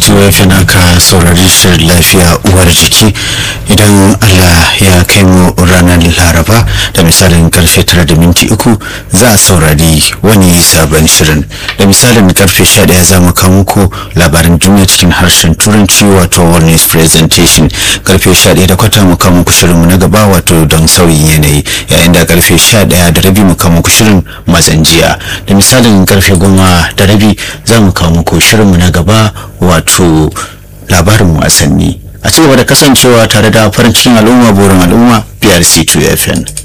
2 naka saurari shirin lafiya uwar jiki idan allah ya kai mu ranar laraba da misalin karfe 9 da minti uku za a saurari wani sabon shirin da misalin karfe 11 za mu kawo muku labaran duniya cikin harshen turanci wato warnings presentation karfe 11 da kwata mu kawo muku shirinmu na gaba wato don sauyin yanayi yayin da karfe 11 da rabi mu kawo muku shirin matsan jiya da misalin karfe 10 da rabi za mu kawo muku shirinmu na gaba wato labarin wasanni a cigaba da kasancewa tare da farin cikin al'umma burin al'umma brc 2 fm